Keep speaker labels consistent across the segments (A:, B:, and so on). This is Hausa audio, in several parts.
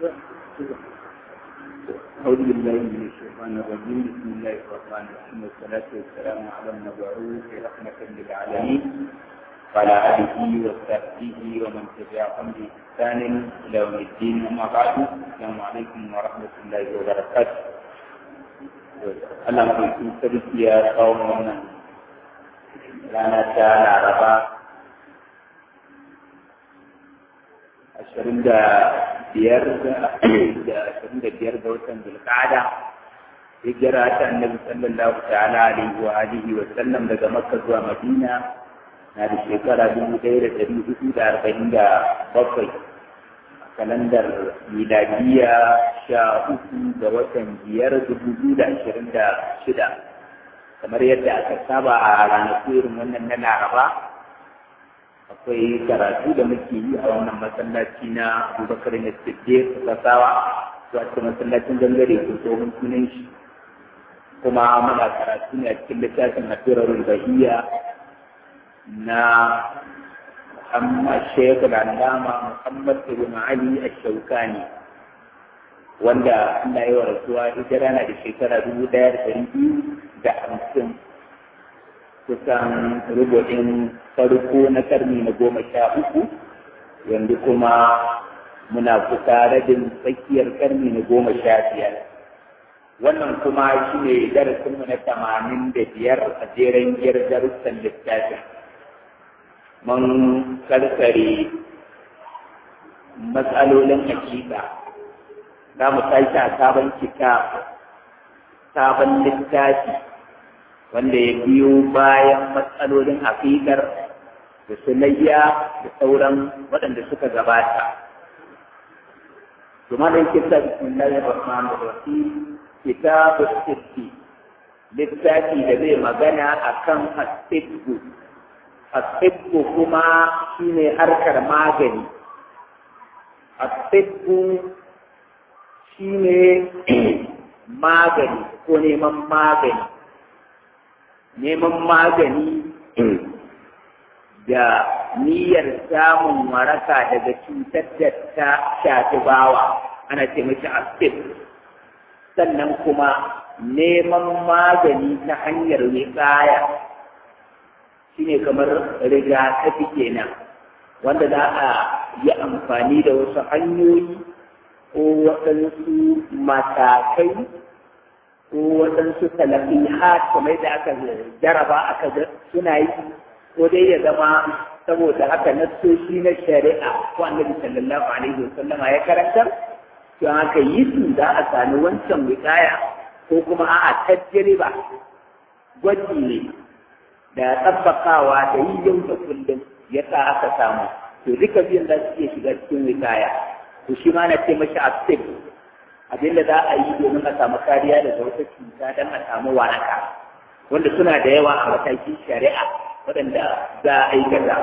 A: أعوذ بالله من الشيطان الرجيم بسم الله الرحمن الرحيم والصلاة والسلام على المبعوث رحمة للعالمين وعلى آله وصحبه ومن تبعهم بإحسان إلى يوم الدين أما بعد السلام عليكم ورحمة الله وبركاته Allah mai sarki ya kawo wannan rana ta Laraba ashirin da biyar da ashirin da biyar ga watan Zulqa'ada hijira ta annabi sallallahu ta'ala alaihi wa alihi wa sallam daga Makka zuwa Madina na da shekara dubu ɗaya da ɗari hudu da arba'in da bakwai kalandar miladiya sha uku ga watan biyar dubu biyu da ashirin da shida kamar yadda aka saba a ranaku irin wannan na laraba akwai karatu da muke yi a wannan masallaci na abubakar na siddiq kasawa wato masallacin gangare ko tsohon sunan shi kuma muna karatu ne a cikin littafin asirarul bahiyya na محمد الشيخ العلامة محمد بن علي الشوكاني wanda Allah ya warasuwa hijira na da shekara dubu ɗaya da ɗari biyu da hamsin kusan rubu'in farko na karni na goma sha uku yanzu kuma muna kusa rabin tsakiyar karni na goma sha biyar wannan kuma shi ne darasinmu na tamanin da biyar a jeren giyar darussan littafin mun karkare matsalolin hakika za mu tashi a sabon kitab sabon littafi wanda ya biyo bayan matsalolin hakikar da sulayya da sauran waɗanda suka gabata kuma da kisa bismillahir rahmanir rahim kitabu sitti littafi da zai magana akan asibbu asibbu kuma shine harkar magani asibbu shine magani ko neman magani neman magani da niyyar samun waraka daga cutar da ta shafi bawa ana ce mashi asib sannan kuma neman magani ta hanyar wiƙaya shine kamar rigakafi kenan wanda za a yi amfani da wasu hanyoyi ko waɗansu matakai ko waɗansu talafihat kamar da aka jaraba aka ga suna yi ko dai ya zama saboda haka nassoshi na shari'a ko annabi sallallahu alaihi wasallama ya karantar to aka yi su za a sami wancan wikaya ko kuma a'a tajriba gwaji ne da tabbakawa da yi yau da kullum ya sa aka samu to duka biyan za su iya shiga cikin wikaya to shi ma na ce mashi asib abin da za a yi domin a samu kariya daga wata cuta don a samu waraka wanda suna da yawa a matakin shari'a waɗanda za a aikata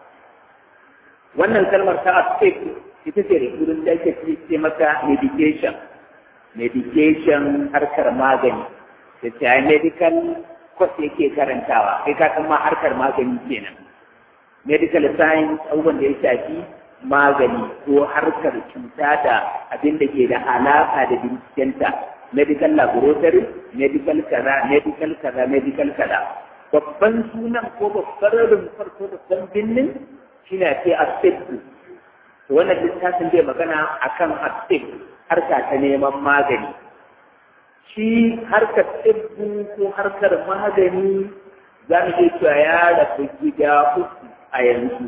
A: wannan kalmar ta asib ita ce rikurin da ake ce maka medication medication harkar magani da ce medical kwas yake karantawa kai ka san ma harkar magani kenan medical science abubuwan da ya shafi magani ko harkar cuta da abin da ke da alaka da bincikenta medical laboratory medical kaza medical kaza medical kaza babban sunan ko babbar rumfar ko babban binnin shine ce asibiti to wannan littafin zai magana akan asibiti harka ta neman magani shi harkar tsibbu ko harkar magani za mu iya cewa ya rabu gida uku a yanzu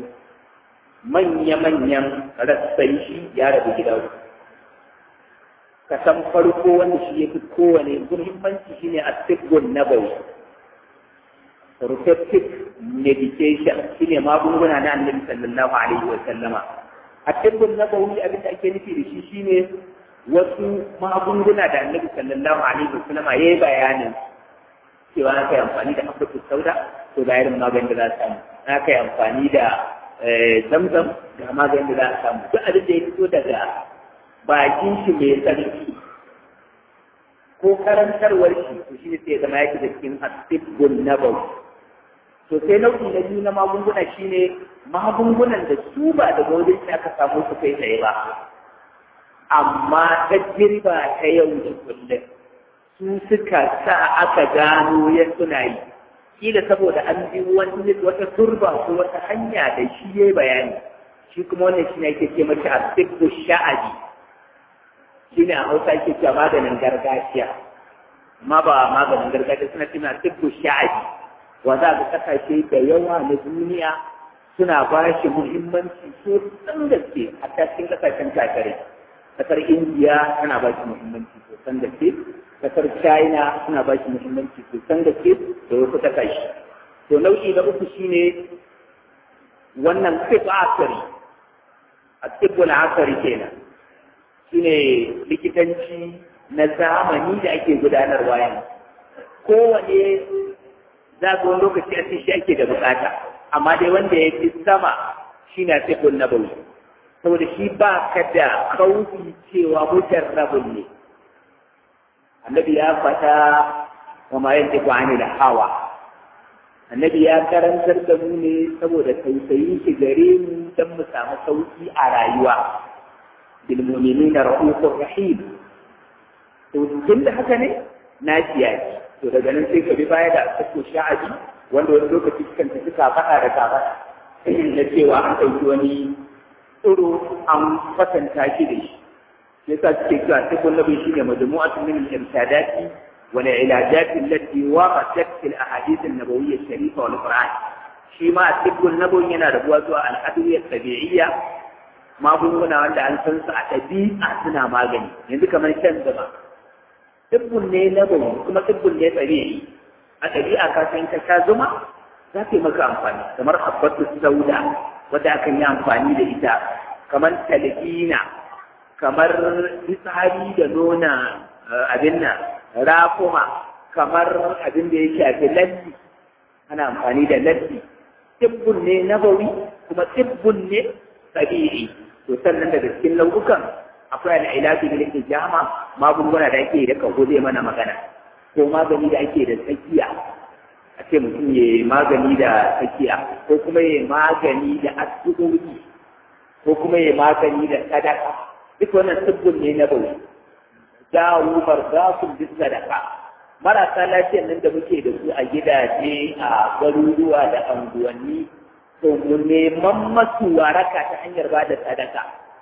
A: manya-manyan rassan shi ya rabu gida uku kasan farko wanda shi ya fi kowane muhimmanci shine a tsibbun nabawi protective medication shine magunguna na annabi sallallahu alaihi wa sallama a tsibbun nabawi abin da ake nufi da shi shine wasu magunguna da annabi sallallahu alaihi wasallam ya yi bayanin cewa na kai amfani da afirka sauda to ga irin maganin da za a samu na kai amfani da zamzam ga maganin da za a samu duk abin da ya fito daga bakin shi mai tsarki ko karantarwar shi to shi ne sai zama yake da cikin asibbun nabawi to sai nau'i na biyu na magunguna shine magungunan da su ba daga wajen shi aka samu su kai tsaye ba amma tajriba ta yau da kullum su suka sa aka gano ya suna yi kila saboda an bi wani wata turba ko wata hanya da shi ya bayani shi kuma wannan shi ne ake ce mata a sibbu sha'adi shi ne a hausa ake cewa maganin gargajiya amma ba maganin gargajiya suna cewa sibbu sha'adi wa za ga kasashe da yawa na duniya suna ba shi muhimmanci sosan gaske a cikin kasashen kakare kasar indiya tana ba shi muhimmanci sosan gaske kasar china suna ba shi muhimmanci sosan gaske da wasu kasashe to nau'i na uku shine wannan sif asari a tsibbul asari kenan shine likitanci na zamani da ake gudanarwa yanzu kowane za ga wani lokaci a shi ake da bukata amma dai wanda ya fi sama shi na tsibbul nabawi saboda shi ba ka da kaufi cewa mujarrabun ne annabi ya fata wa ma yanzu ani da hawa annabi ya karantar da mu ne saboda tausayi shi gare mu don mu samu sauki a rayuwa bil mu'minina rahufur rahim to tun da haka ne na kiyaye to daga nan sai ka bi baya da asako sha'abi wanda wani lokaci kan tafi kafaɗa da kafaɗa na cewa an ɗauki wani tsiro an kwatanta shi da shi yasa suke cewa tikun nabi shine majmu'atun min al-irshadati wal ilajat allati waqatat fil ahadith an-nabawiyyah sharifa wal qur'an shi ma tikun nabawi yana da buwa zuwa al-adwiyya tabi'iyya magunguna wanda an san su a ɗabi'a suna magani yanzu kamar shan zuma tibbun ne nabawi kuma tibbun ne tabi'i a ɗabi'a ka san ka sha zuma za ta yi maka amfani kamar habbatu sauda wadda akan yi amfani da ita kamar talqina kamar fitsari da nuna abin nan rafuma kamar abin da ya shafi lalli ana amfani da lalli tibbun ne nabawi kuma tibbun ne tabi'i to sannan daga cikin nau'ukan akwai al'ilafi da yake jama magunguna da ake da kago zai mana magana ko magani da ake da tsakiya a ce mutum ya magani da tsakiya ko kuma ya magani da asibiti ko kuma ya magani da sadaka duk wannan sibbin ne na bauchi dawo barzasun duk sadaka marasa lafiyan nan da muke da su a gidaje a garuruwa da anguwanni to mu neman masu waraka ta hanyar ba da sadaka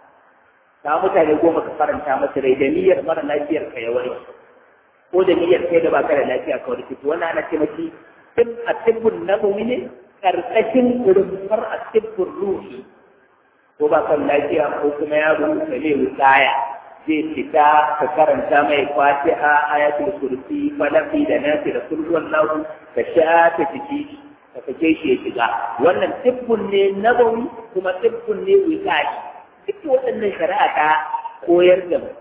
A: ta mutane goma ka faranta masu rai da niyyar mara lafiyar ka ya warke ko da niyyar kai da baka da lafiya ka warke to wannan ana ce maki tib a tibbun nabawi ne karkashin rumfar a tibbun ruhi ko ba kan lafiya ko kuma yaro ka ne wutsaya zai fita ka karanta mai fatiha ayatul kursi falaki da nasi da kulhuwan lahu ka shafe jiki ka sake shi ya shiga wannan tibbun ne nabawi kuma tibbun ne wutsaya duk waɗannan shari'a ta koyar da mu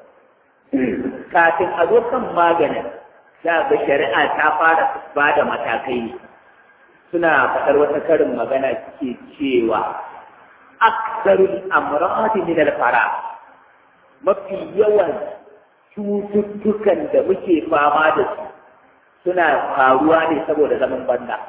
A: kafin a zo kan maganin za ga shari'a ta fara ba da matakai ne suna faɗar wata karin magana suke cewa aksarul amradi min al-fara mafi yawan cututtukan da muke fama da su suna faruwa ne saboda zaman banda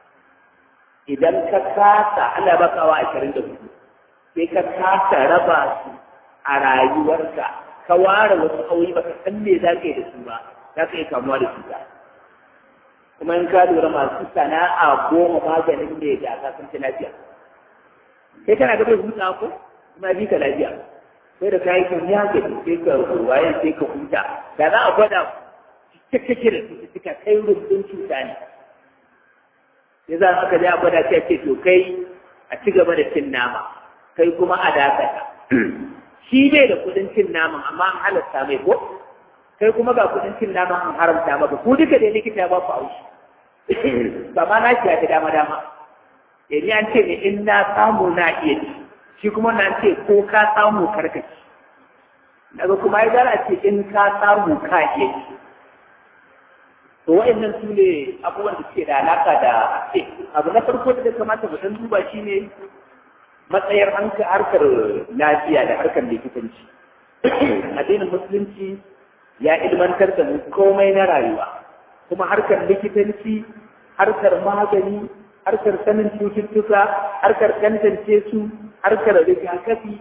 A: idan ka kasa Allah baka wa ashirin da hudu sai ka kasa raba su a rayuwarka ka ware wasu aure baka san me za ka yi da su ba za ka yi kamuwa da cuta kuma in ka lura masu sana'a goma maganin ne da ka san ta lafiya kai kana ga bai huta ko kuma bi ka lafiya sai da kayi kan ya ga sai ka waye sai ka huta da za a gwada cikakke da cututtuka kai rubutun cuta ne sai za aka ja gwada sai ce to kai a ci gaba da cin nama kai kuma a dakata shi bai da kudin cin naman amma an halatta mai ko kai kuma ga kudin cin naman an haramta maka ku duka da likita ya ba ku aushi ba ma na shi ya ta dama dama eh ni an ce ne in na samu na iya ci shi kuma na ce ko ka samu karkaci daga kuma ya zara ce in ka samu ka iya ci to wa'annan su ne abubuwan da suke da alaka da ce abu na farko da kamata mu san duba shine matsayar harkar lafiya da harkar likitanci addinin musulunci ya ilmantar da mu komai na rayuwa kuma harkar likitanci harkar magani harkar sanin cututtuka harkar tantance su harkar rigakafi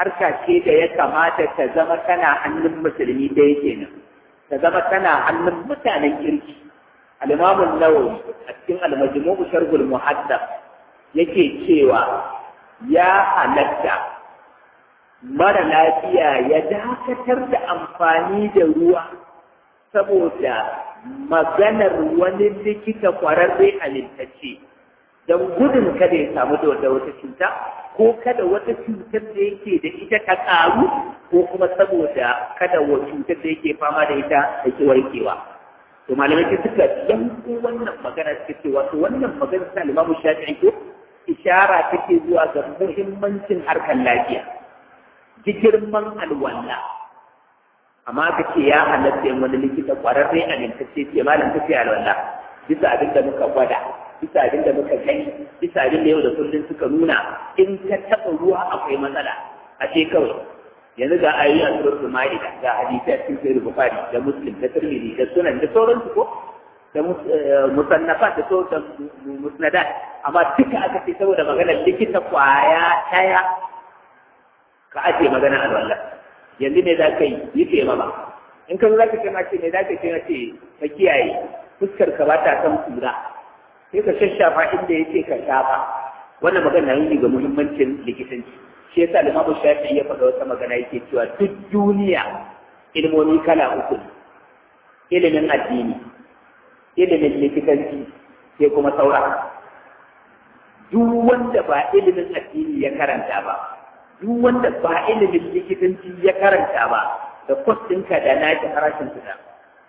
A: harka ce da ya kamata ta zama tana hannun musulmi da yake nan ta zama tana hannun mutanen kirki al-imamun nawawi a cikin al-majmu'u sharhul muhaddab yake cewa ya halatta mara lafiya ya dakatar da amfani da ruwa saboda maganar wani likita kwararre halittacce don gudun kada ya samu da wata cuta ko kada wata cutar da yake da ita ta ƙaru ko kuma saboda kada wa cutar da yake fama da ita da ke warkewa to malamai ke suka yanko wannan magana suka ce wato wannan magana ta limamu shafi'i ko ishara take zuwa ga muhimmancin harkar lafiya ji girman alwala amma ka ce ya halatta yin wani likita kwararre a nintacce ce malam ta ce alwala bisa abin da muka gwada bisa abin da muka gani bisa abin da yau da kullum suka nuna in ka taɓa ruwa akwai matsala a ce kawai yanzu ga ayoyi a suratul ma'ida ga hadisi a cikin sahih bukhari da muslim da tirmidhi da sunan da sauransu ko da musannafat da sauran musnadat amma duka aka ce saboda maganar likita kwaya taya ka ajiye magana alwallah yanzu ne za ka yi yi ce ma ba in ka zo za ka ce ma ce ne za ka ce na ce ka kiyaye fuskar ka ba ta kan kura sai ka shashafa inda ya ce ka shafa wannan magana na ga muhimmancin likitanci shi yasa limamu shafi ya faɗa wata magana yake cewa duk duniya ilmomi kala uku ne ilimin addini ilimin likitanci sai kuma saura duk wanda ba ilimin addini ya karanta ba duk wanda ba ilimin likitanci ya karanta ba da kwastinka da naki farashin su da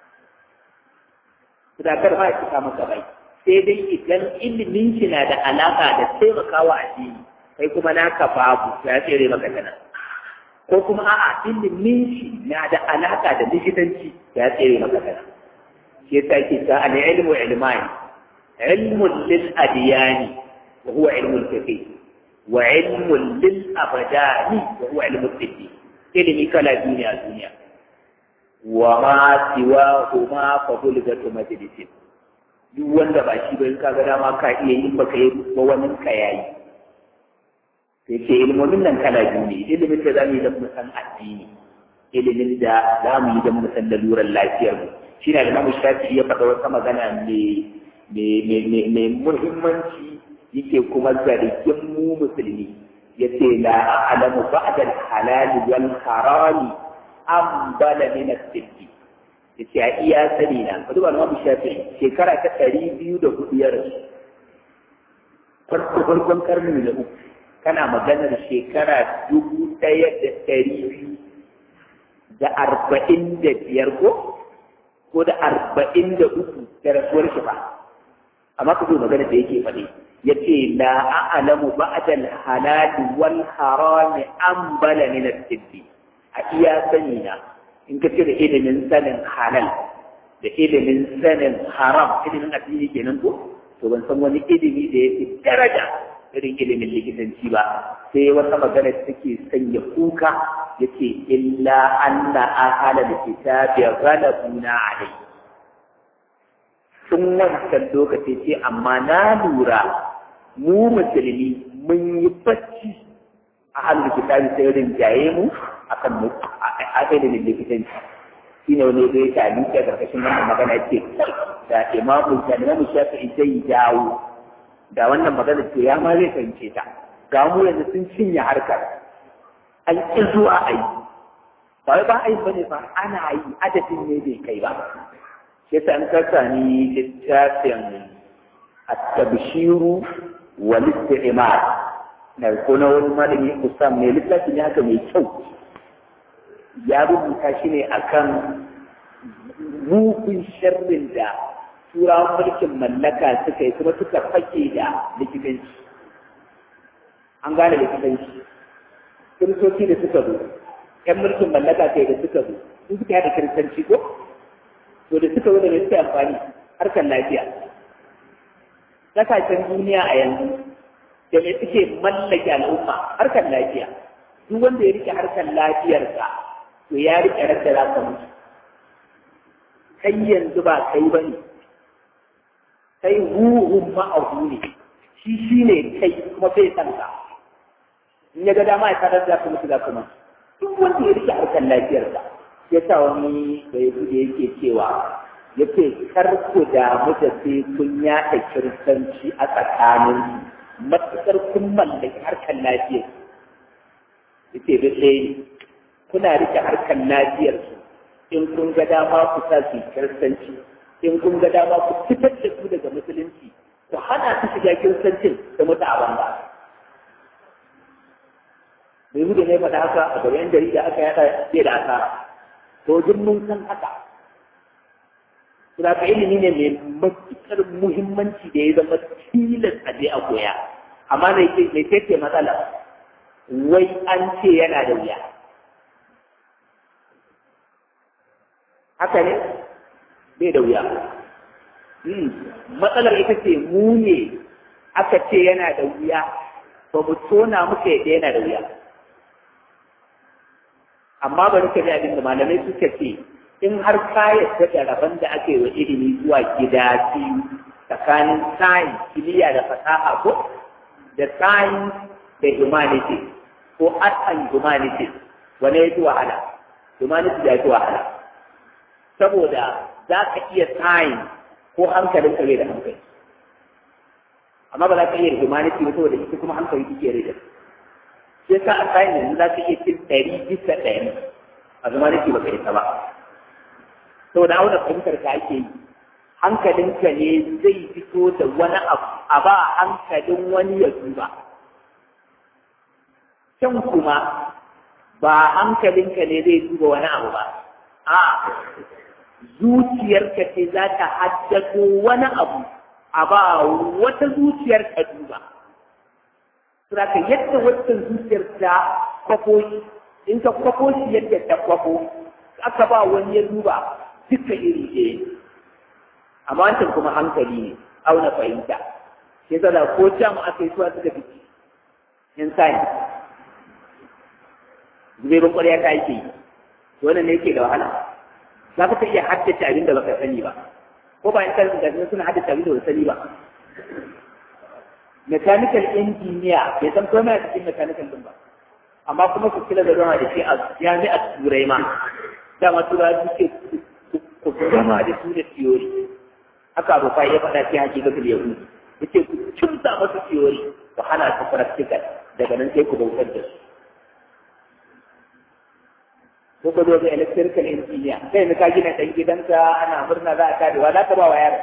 A: sadakar ba ya cika maka bai sai dai idan ilimin shi na da alaka da taimakawa addini kai kuma naka babu ya tsere maka tana ko kuma a'a ilimin shi na da alaka da likitanci ya tsere maka tana shi yasa ke ta al ilmu ilmani ilmun lil adiyani wa huwa ilmul fiqh wa ilmun lil abdani wa huwa ilmul fiqh ilimi kala biyu ne a duniya wa ma siwa huma fa bulgatu majlisin duk wanda ba shi ba in ka ga dama ka iya yin baka yi ba wani ka yayi sai ce ilmomin nan kala biyu ne ilimin da za mu yi don mu san addini ilimin da za mu yi don mu san lalurar lafiyar mu shi na da namu shafi ya faɗa wata magana mai muhimmanci yake kuma zargin mu musulmi ya ce la a'lamu ba'da al-halal wal harami an bala min as-siddi yace a iya sani na ka duba namu shafi shekara ta ɗari biyu da hudu ya rasu farko farkon karni na uku kana maganar shekara dubu ɗaya da ɗari biyu da arba'in da biyar ko ko da arba'in da uku da rasuwar shi ba amma ka zo magana da yake faɗi ya ce la a'lamu ba'da al-halal wal haram an bala min as-siddi a iya sani na in ka cire ilimin sanin halal da ilimin sanin haram ilimin addini kenan ko to ban san wani ilimi da yake daraja irin ilimin likitanci ba sai wata magana take sanya kuka yace illa anna ahala alkitabi ghalabuna alai tun wancan lokaci ce amma na lura mu musulmi mun yi bacci a halin kitabi sai rinjaye mu akan mu a ilimin likitanci shi ne wani zai ta a karkashin wannan magana ce da imamu da imamu shafi'i zai dawo da wannan magana to ya ma zai fahimce ta ga mu yanzu sun cinye harkar an ƙi zuwa a yi ba wai ba a yi ba ne ba ana yi adadin ne bai kai ba shi yasa an kasa ni littafin at-tabshiru wal istimar na ko na wani malami Usam ne littafin ya haka mai kyau ya rubuta shi ne akan mugun sharrin da turawan mulkin mallaka suka yi kuma suka fake da likitanci an gane likitanci kiristoci da suka zo yan mulkin mallaka kai da suka zo sun suka yada kiristanci ko to da suka zo da suka amfani harkar lafiya kasashen duniya a yanzu da me suke mallake al'umma harkar lafiya duk wanda ya rike harkar lafiyarsa to ya rike rasa za ka mutu kai yanzu ba kai ba ne kai ruhun ma'ahu ne shi shi ne kai kuma bai san ka in ya ga dama ya tarar da kuma za kuma duk wanda ya rike harkar lafiyarsa ya sa wani da ya da yake cewa ya ce kar ku damu da sai kun yaɗa kiristanci a tsakanin matuƙar kun mallaki harkar lafiyar ya ce da ɗaya kuna rike harkar lafiyar su in kun ga dama ku sa su kiristanci in kun ga dama ku fitar da su daga musulunci ku hana su shiga kiristancin da mutu a banza bai hudu ne faɗa haka a gaban jarida aka yaɗa zai da asara to duk mun san haka Suna ilimi ne mai matuƙar muhimmanci da ya zama tilas a je a koya amma mai ce matsala wai an ce yana da wuya haka ne bai da wuya matsalar ita ce mu ne aka ce yana da wuya ba mu tona muka yadda yana da wuya amma bari ka ji abin da malamai suka ce in har ka yadda da rabon da ake wa ilimi zuwa gida biyu tsakanin science kimiyya da fasaha ko da science da humanity ko art and humanity wane ya fi wahala humanity ya fi wahala saboda za ka iya science ko hankalin ka bai da hankali amma ba za ka iya humanity ba saboda ita kuma hankali kike rai da sai ka a science yanzu za ka iya cin ɗari bisa ɗari a humanity ba ka yi ta ba saboda auna fahimtar ka ake yi hankalinka ne zai fito da wani abu a ba hankalin wani ya duba can kuma ba hankalinka ne zai duba wani abu ba a zuciyarka ce za ta haddato wani abu a ba wata zuciyar ka duba Saka yadda wata zuciyar ta kwafo in ka kwafo shi yadda ta kwafo aka ba wani ya duba duka iri ɗaya amma wancan kuma hankali ne auna fahimta sai zala ko can aka yi suwa suka fi in science zuberin ƙwarya ta yake yi wannan ne yake da wahala za ka iya haddace abin da baka sani ba ko ba in kan da suna haddace abin da baka sani ba mechanical engineer bai san komai a cikin mechanical din ba amma kuma su kila da zama da shi a jami'ar turai ma dama turawa suke ku gama da su da theory haka abu fa ya faɗa shi hakikatul yahudi yace ku kimsa masu theory ku hana su practical daga nan sai ku bautar da su ko ka zo ga electrical engineer sai ka gina dan gidanka ana murna za a kare wa za ka ba wa yaro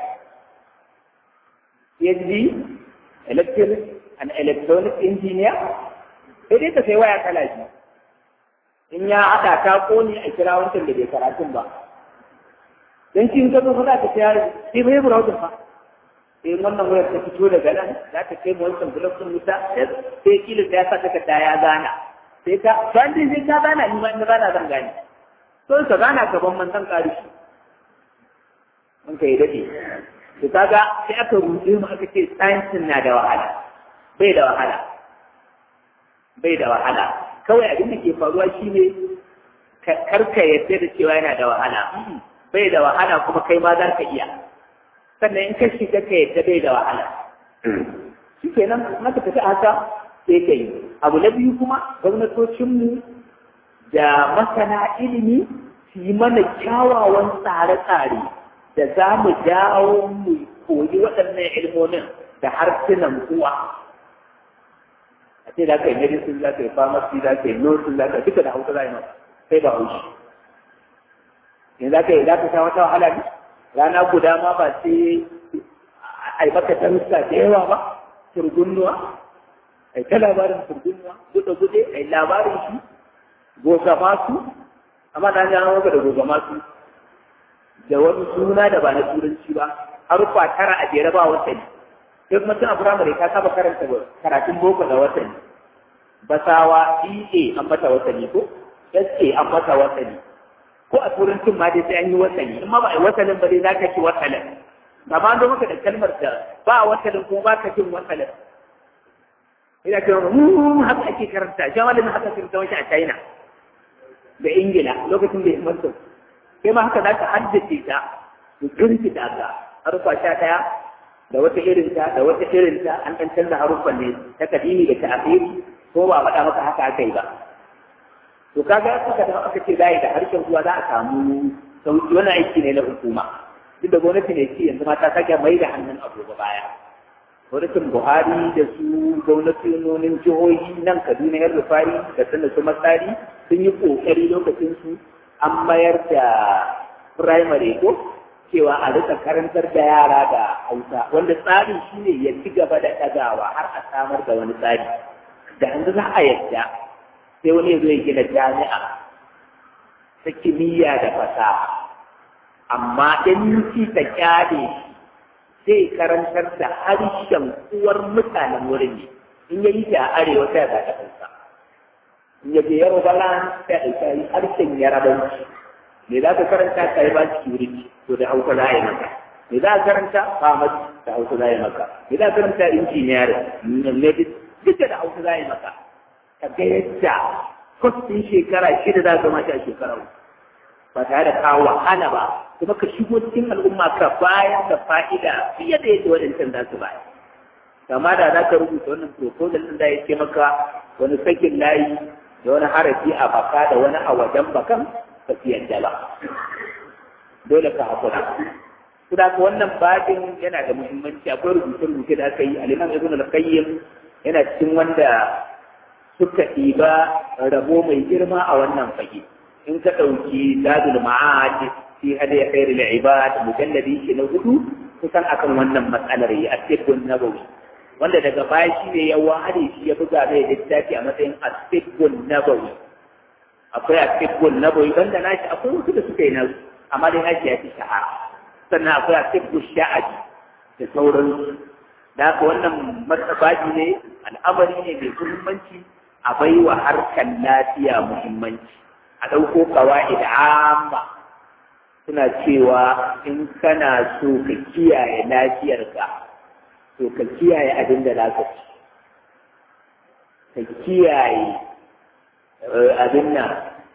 A: PhD electric and electronic engineer sai dai ka sai waya kala biyu in ya haɗa ta ƙone a kira wancan da bai karatun ba don shi ka zo za ka ta yaro sai bai browser fa sai wannan wayar ta fito daga nan za ta kai wancan blog din wuta sai kila ta sa ta ta ya gana sai ka ban dai sai ka gana ni ma in gana zan gane to ka gana gaban man san ƙari shi mun kai dade to kaga sai aka rubuce mu aka ce science na da wahala bai da wahala bai da wahala kawai abin da ke faruwa shine karka yadda da cewa yana da wahala bai da wahala kuma kai ma za ka iya sannan in ka shiga ka yadda bai da wahala shi kenan maka tafi haka sai ka yi abu na biyu kuma gwamnatocinmu da masana ilimi su yi mana kyawawan tsare-tsare da za mu dawo mu koyi waɗannan ilmomin da harsunan kuwa a ce za ka yi medicine za ka yi pharmacy za ka yi nursing za ka yi duka da hausa za yi masa sai ba haushi yanzu za ka yi za ka sha wata wahala ne rana guda ma ba sai a yi maka darussa da yawa ba turgunnuwa a yi ta labarin turgunnuwa gude-gude a yi labarin shi goga masu amma na jana maka da goga masu da wani suna da ba na turanci ba haruffa tara a jere ba watanni sai kuma tun a firamare ka saba karanta karatun boko da watanni basawa EA an mata watanni ko SA an mata watanni ko a turancin ma dai sai an yi watanni in ma ba a yi watannin ba dai za ka ci watannin ba ma zo maka da kalmar da ba watannin kuma ba ka cin watannin ina cewa mu haka ake karanta shi malamin haka karanta wani a China da Ingila lokacin da ya manta kai ma haka za ka haddace ta ku kirkita ta harufa sha ɗaya da wata irin ta da wata irin ta an ɗan canza haruffan ne ta kadimi da ta'afiri ko ba faɗa maka haka aka yi ba to kaga suka da aka ce zai da harshen ruwa za a samu sauki wani aiki ne na hukuma duk da gwamnati ne ce yanzu ma ta sake mai da hannun agogo baya gwamnatin buhari da su gwamnatinonin jihohi nan kaduna yan rufari da sanda su matsari sun yi kokari lokacin su an mayar da primary ko cewa a rika karantar da yara da hausa wanda tsarin shine ya ci gaba da ɗagawa har a samar da wani tsari da yanzu za a yadda sai wani ya zo ya gina jami'a ta kimiyya da fasaha amma in ci ta kyale zai karantar da harshen uwar mutanen wurin ne in ya yi ta arewa sai ga ta kansa in ya je yaroba lan sai a ɗauki harshen yarabanci me za ka karanta ka yi ba security to da hausa za a yi maka me za ka karanta pharmacy da hausa za a yi maka me za ka karanta engineering duka da hausa za a yi maka ka ga yadda kwastin shekara shida za ka mata a shekara ba tare da kawo wahala ba kuma ka shigo cikin al'umma ka bayan da fa'ida fiye da yadda waɗancan za su bayar kama da za ka rubuta wannan proposal ɗin da ya ce maka wani sakin layi da wani harafi a baka da wani a wajen bakan ba su yadda ba dole ka haƙura Kuda ka wannan babin yana da muhimmanci akwai rubuce-rubuce da aka yi aliman ibn al-qayyim yana cikin wanda suka ɗiba rabo mai girma a wannan fage in ka ɗauki dadul ma'ad fi hada ya kai da ibad mujalladi shi na hudu kusan akan wannan matsalar ya asibbun nabawi wanda daga baya shi ne ya ware shi ya buga mai littafi a matsayin asibbun nabawi akwai asibbun nabawi banda nashi akwai wasu da suka yi nasu amma dai nashi ya fi shahara sannan akwai asibbun sha'adi da sauransu da haka wannan martabaji ne al'amari ne mai muhimmanci a baiwa harkar lafiya muhimmanci a ɗauko kawai da amma suna cewa in kana so ka kiyaye lafiyarka to ka kiyaye abin da za ci ka kiyaye abin nan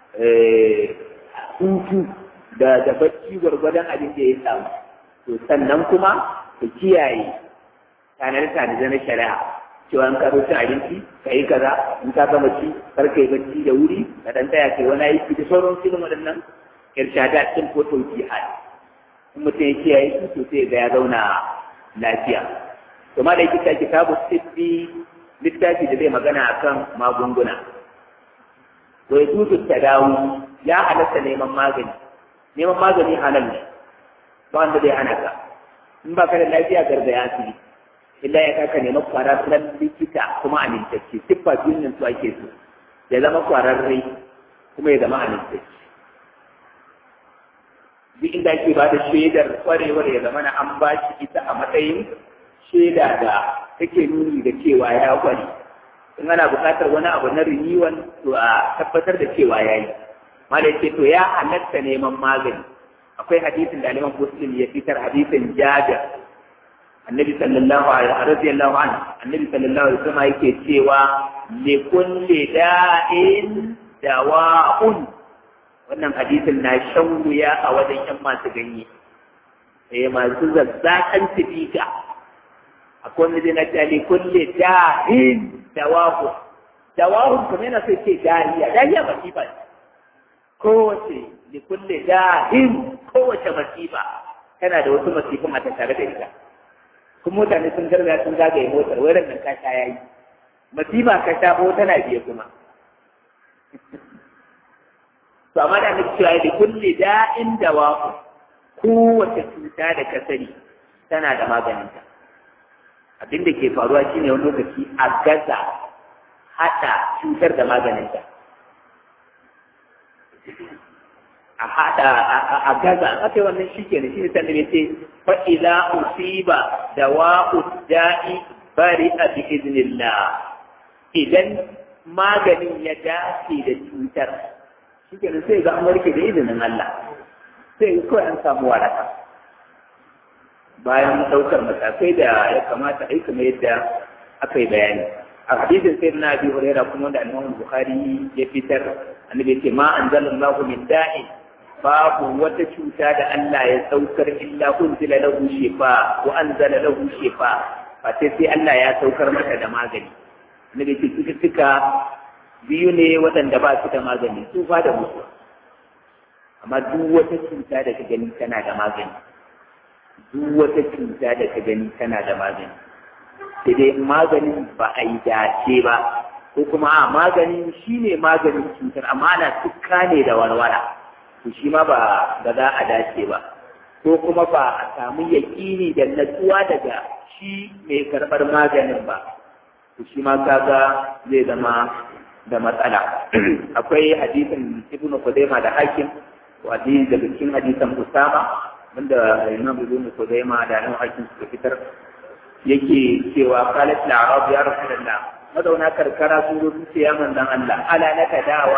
A: hutu da da bacci gwargwadon abin da ya samu to sannan kuma ka kiyaye tanar-tanar na shari'a cewa in ka zo cin abinci ka yi kaza in ka gama ci kar ka yi bacci da wuri ka dan tsaya kai wani aiki da sauran filin waɗannan irshada cikin ko tauki hali in mutum ya kiyaye su to sai ga ya zauna lafiya to ma da yake kitabu sibbi littafi da zai magana akan magunguna to ya tutu tadawu ya halatta neman magani neman magani halal ne ba wanda zai hana ka in ba ka da lafiya gargaya asibiti illa ya kaka nema kwararren likita kuma amintacce siffa biyun nan su ake so ya zama kwararre kuma ya zama amintacce duk inda ake ba da shaidar kwarewar ya zama na an ba shi ita a matsayin shaida da take nuni da cewa ya kware in ana buƙatar wani abu na renewal to a tabbatar da cewa ya yi mala ce to ya halatta neman magani akwai hadisin da aliman muslim ya fitar hadisin jabir annabi sallallahu alaihi radiyallahu anhu annabi sallallahu alaihi wasallam yake cewa li kulli da'in dawa'un wannan hadisin na shan wuya a wajen yan masu ganye eh masu zazzakan tibika akwai wanda zai na ce li kulli da'in dawa'un dawa'un kuma yana sai ce dahiya dahiya masifa kowace li kulli da'in kowace masifa tana da wasu masifin a tattare da ita kuma mutane sun garga sun zagaye motar wai ran nan ka sha yayi masifa ka sha ko tana biye kuma to amma da nake cewa da kulli da'in da wa kowace cuta da ka sani tana da maganinta abin da ke faruwa shine wani lokaci a gaza hada cutar da maganinta a hada a gaza aka yi wannan shi ke shi ne sannan ya ce fa'iza usiba da wa'u da'i bari a bi iznillah idan maganin ya dace da cutar shi ke sai ga an warke da izinin Allah sai kawai an samu waraka bayan ɗaukar matakai da ya kamata aika mai yadda aka yi bayani a hadisin sai na bi huraira kuma da annabi bukhari ya fitar annabi ce ma anzalallahu min da'in babu wata cuta da Allah ya saukar illa unzila lahu shifa wa anzala lahu shifa fa sai sai Allah ya saukar maka da magani na da cututtuka biyu ne waɗanda ba su da magani tsufa da mutuwa amma duk wata cuta da ka gani tana da magani duk wata cuta da ka gani tana da magani sai dai maganin ba a yi dace ba ko kuma a maganin shi ne maganin cutar amma ana tukka ne da warwara to shi ma ba ba za a dace ba ko kuma ba a samu yaƙini da natsuwa daga shi mai karɓar maganin ba to shi ma kaga zai zama da matsala akwai hadisin ibnu Khuzaimah da hakim hadisi daga cikin hadisan Usama wanda Imam Ibn Khuzaimah da Imam Hakim suka fitar yake cewa qalat al-arab ya rasulullah mazauna karkara sun zo sun ce ya manzon Allah ala naka dawa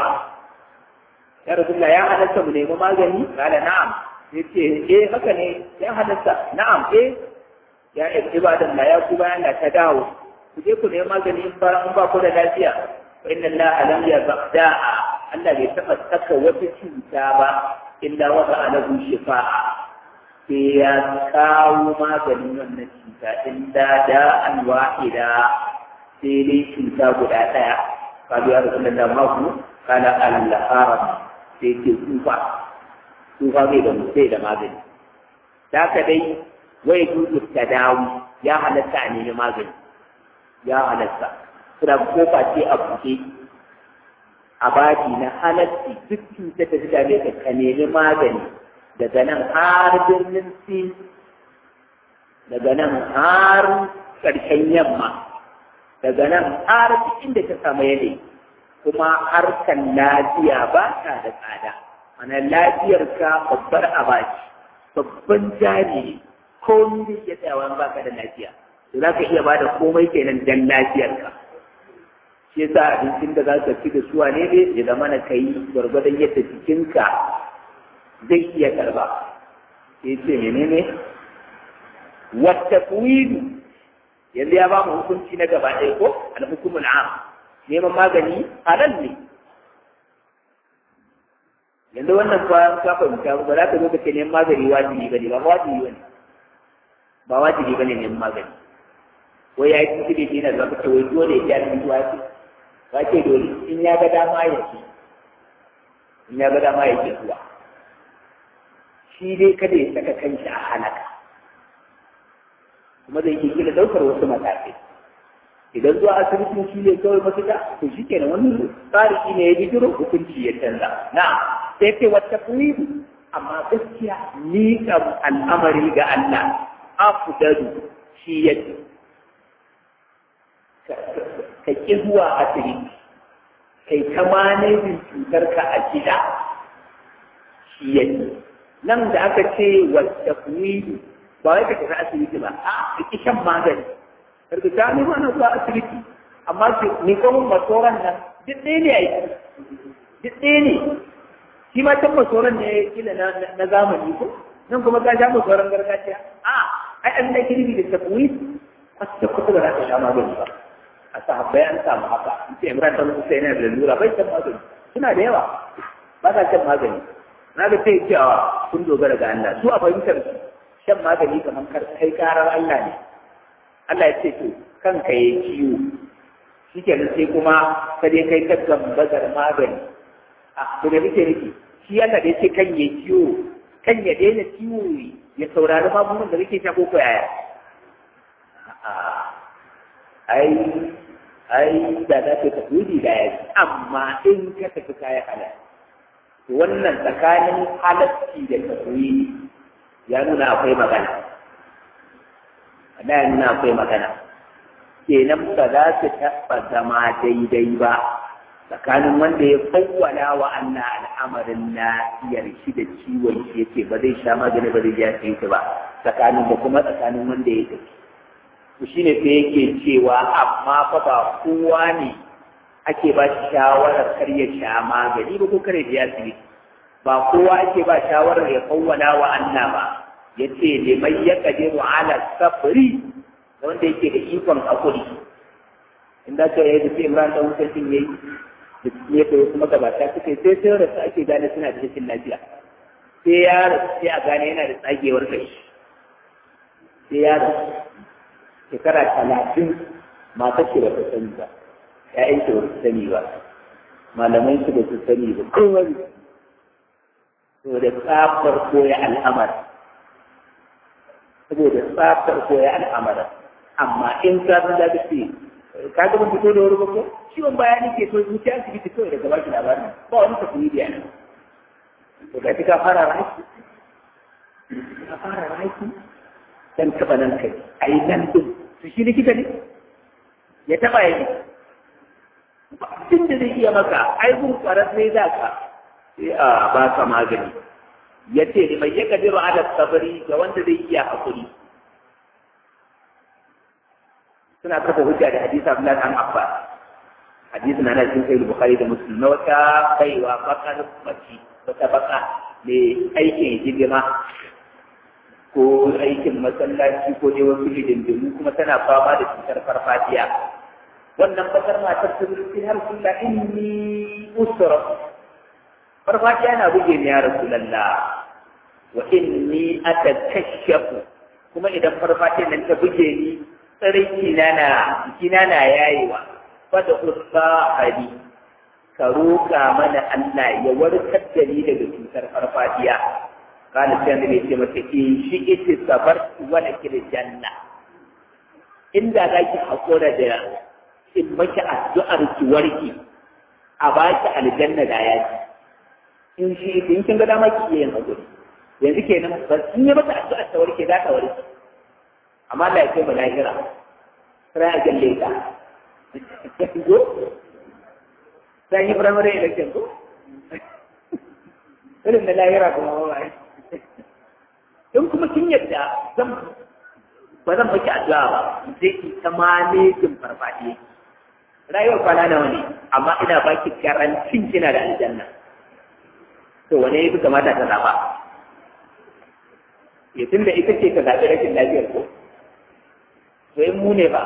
A: ya rasulullah ya halatta mu nemi magani kala na'am yace eh haka ne ya halatta na'am eh ya ibadan la ya ku bayan da ta dawo ku je ku nemi magani in ba in ba ku da lafiya fa inna Allah lam yabda'a Allah bai taɓa saka wata cuta ba illa wata alahu shifa'a sai ya kawo maganin wannan cuta illa da an wahida sai dai cuta guda ɗaya kalu ya rasu da maku kana al-haram sai ke tsufa tsufa bai da sai da magani da ka dai wai dudu ta dawo ya halatta a nemi magani ya halatta suna kofa ce a buɗe a baki na halatti duk cutar da ta dame ka ka nemi magani daga nan har birnin sin daga nan har ƙarshen yamma daga nan har inda ta samu yanayi kuma harkar lafiya ba ta da tsada ana lafiyar ka babbar abaci babban jari ne komai da ke tsayawa baka da lafiya to za ka iya ba da komai kenan dan lafiyar ka shi yasa abincin da za ka ci da suwa ne ne ya zama na kai gwargwadon yadda jikinka zai iya karba sai ce menene wata kuwidu yanzu ya ba mu hukunci na gaba ɗaya ko alhukumul am neman magani halal ne yanzu wannan fa ka fahimta ba za ka zo ka ce neman magani wajibi ba ne ba wajibi ba ne ba wajibi ba ne neman magani wai ya yi kuskure ne na zama ce wai dole ya yi wajibi ba ce dole in ya ga dama ya ce in ya ga dama ya ce zuwa shi dai kada ya saka kanshi a halaka kuma zai ke kila ɗaukar wasu matakai idan zuwa asibitin shi ne kawai mafita to shi kenan wani tsari ne ya bijiro hukunci ya canza na sai ce wata kuwidu amma gaskiya ni kam al'amari ga Allah afdalu shi yake ka ƙi zuwa asibiti kai ta manajin cutarka a gida shi yake nan da aka ce wata kuwidu ba wai ka tafi asibiti ba a ki shan magani karka ta ne mana zuwa asibiti amma ki ni kuma masoran nan duk ɗaya ne ai duk ɗaya ne shi ma can masoran ne kila na zamani ko nan kuma ka sha masoran gargajiya a ai an da kirbi da tafwid kwasta kwata ba za ka sha magani ba a sahabbai an samu haka ce imran ta musu sai yana da lura bai shan magani suna da yawa ba sa shan magani na ga sai cewa kun dogara ga Allah su a fahimtar su shan magani kamar kai karar Allah ne Allah ya ce to kanka ya ciwo shi ke sai kuma ka je kai ka gambazar magani a to da kake nufi shi Allah da ya ce kan ya ciwo kan ya daina ciwo ya saurari magungunan da kake sha ko ko yaya ai ai da za ka tafi da ya amma in ka tafi kayan halal wannan tsakanin halacci da tafi ya nuna akwai magana ya nuna akwai magana kenan ba za su taɓa zama daidai ba tsakanin wanda ya fawwala wa Allah al'amarin lafiyar shi da ciwon shi yake ba zai sha magani ba zai ya shi ba tsakanin da kuma tsakanin wanda ya tafi to shine sai yake cewa amma fa ba kowa ne ake ba shi shawarar kar ya sha magani ba ko kare da ya ba kowa ake ba shawarar ya fawwala wa Allah ba ya ce liman ya kadiru ala safari wanda yake da ikon hakuri inda ka yi da sai imran da wucin yayi da ya kai wasu magabata suka yi sai sai rasu ake gane suna da cikin lafiya sai ya rasu sai a gane yana da tsagewar kai sai ya rasu shekara talatin mata ce ba ta sani ba ‘ya'yan shi ba su sani ba malamai su ba su sani ba kowai saboda tsafar koya al'amar saboda tsafar koya al'amar amma in ka san da ce ka ga ban fito da wuri ba ko ciwon baya ne ke so zuciya asibiti kawai daga baki labarin ba wani tafiye da yana to ga ka fara raki ka fara raki dan taba nan kai a yi nan din to shi likita ne ya taba yi tun da zai iya maka ai gun kwarar ne za ka sai a ba ka magani ya ce ni mai ya kadiru ala sabari ga wanda zai iya hakuri suna kafa hujja da hadisi Abdullah dan Abbas hadisi na nan cikin Bukhari da Muslim na wata baiwa bakar mace wata baka mai aikin hidima ko aikin masallaci ko dai wasu hidindimu kuma tana fama da cutar farfadiya wannan bakar matar ta zuci har sulla inni usra farfadiya na buge ni ya rasulullah wa inni atakashafu kuma idan farfadiyan nan ta buge ni tsarki na na jikina na yayewa fada usba hadi ka roƙa mana Allah ya warkar da ni daga cutar farfadiya kana sai da ce mata in shi ita sabar wala kida janna inda za ki hakura da in maki addu'ar ki warki a baki aljanna da yaki in shi in kin ga dama ki yin hakuri yanzu kenan ba sun yi mata addu'ar ta warke za ta warke amma da ya kai mu lahira sai a galle ta go sai yi firamare election ko irin na lahira kuma ba in kuma kin yadda zan ba zan baki addu'a ba sai ki ta manejin farfadiye rayuwar kwana nawa ne amma ina baki garantin kina da aljanna to wane ya fi kamata ta zaba ya tunda ita ce ka zaɓi rashin lafiyar ko to in mu ne ba